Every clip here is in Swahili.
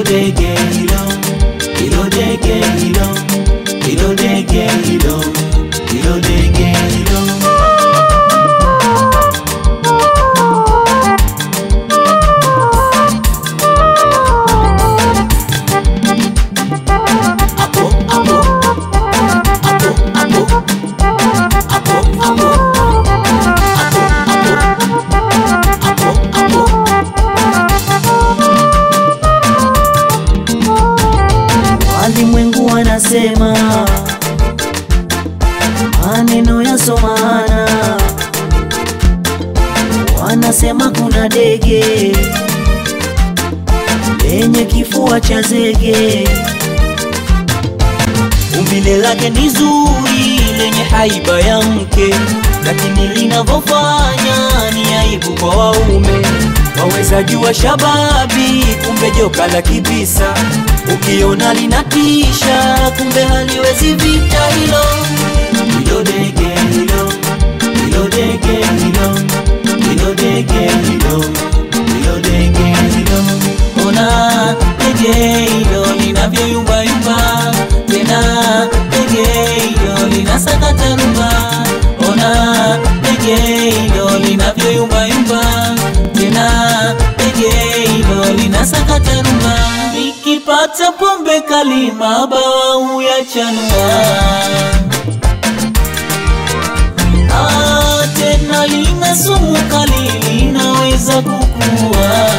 dege hilo, hilo dege hilo, hilo dege hilo, hilo dege hilo. Apo, apo, apo, apo, apo, apo, apo, apo, apo. Walimwengu wanasema maneno yasomana, wanasema kuna dege lenye kifua cha zege, umbile lake ni zuri lenye haiba ya mke, lakini linavyofanya ni aibu kwa waume. Waweza jua shababi, kumbe joka la kibisa, ukiona linatisha, kumbe haliwezi vita hilo. Hilo dege hilo, hilo dege hilo, hilo dege hilo, hilo dege hilo. Ona dege hilo linavyoyumbayumba, tena dege hilo linasakata rumba. Ona dege hilo linavyoyumbayumba, tena dege hilo linasakata rumba. Nikipata pombe kali mabawa yachanua Ah, tena lina sumu kali linaweza kukua.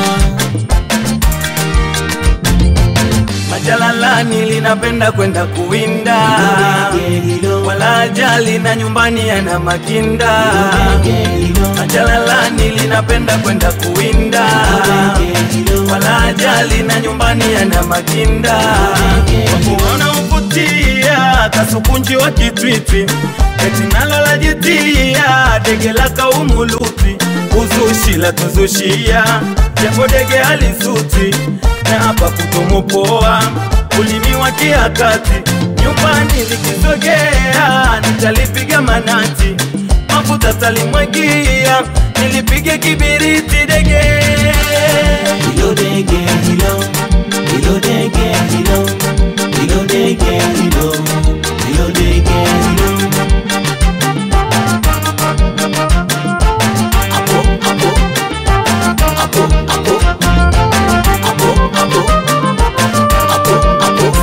Majalalani linapenda kwenda kuwinda, wala ajali na nyumbani yana makinda. Majalalani linapenda kwenda kuwinda, wala ajali na nyumbani yana makinda. Wakuona uvutia kasukunji wa kitwitwi, eti nalo lajitia dege la kaumuluti, uzushi la tuzushia japo dege alisuti na hapa kutomopoa ulimi wa kiakati nyumbani likisogea nitalipiga manati mafuta talimwagia nilipige kibiriti dege Hilo dege hilo, hilo dege hilo, hilo dege hilo, hilo dege hilo. Apo, apo, apo, apo, apo, apo, apo, apo.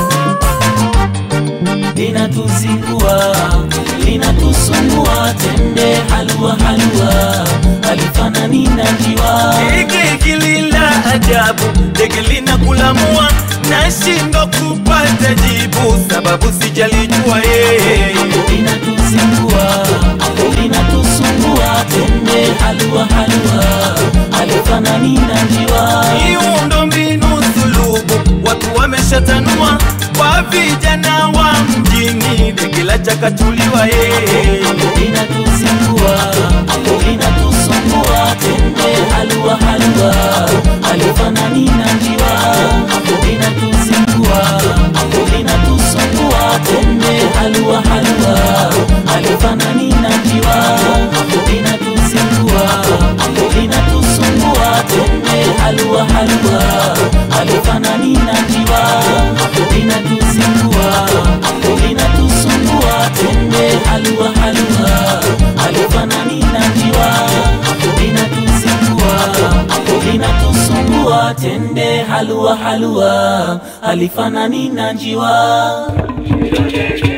Linatuzingua, linatusumbua, tende halua halua, halifanani na njiwa. Hiki kilila ajabu dege linakulamua nashindwa kupata jibu sababu sijalijua yeye linatuzingua linatusumbua tende halua halua alifanani na njiwa miundo mbinu sulubu watu wameshatanua kwa vijana wa mjini dege la chakachuliwa yeye linatuzingua linatusumbua tende halua halua alifanani na njiwa linatuzingua linatusumbua tende halua halua alifanani na njiwa linatuzingua linatusumbua tende halua halua alifanani na njiwa linatuzingua linatusumbua tende halua halua alifanani na njiwa linatuzingua linatusumbua tende halua halua alifanani na njiwa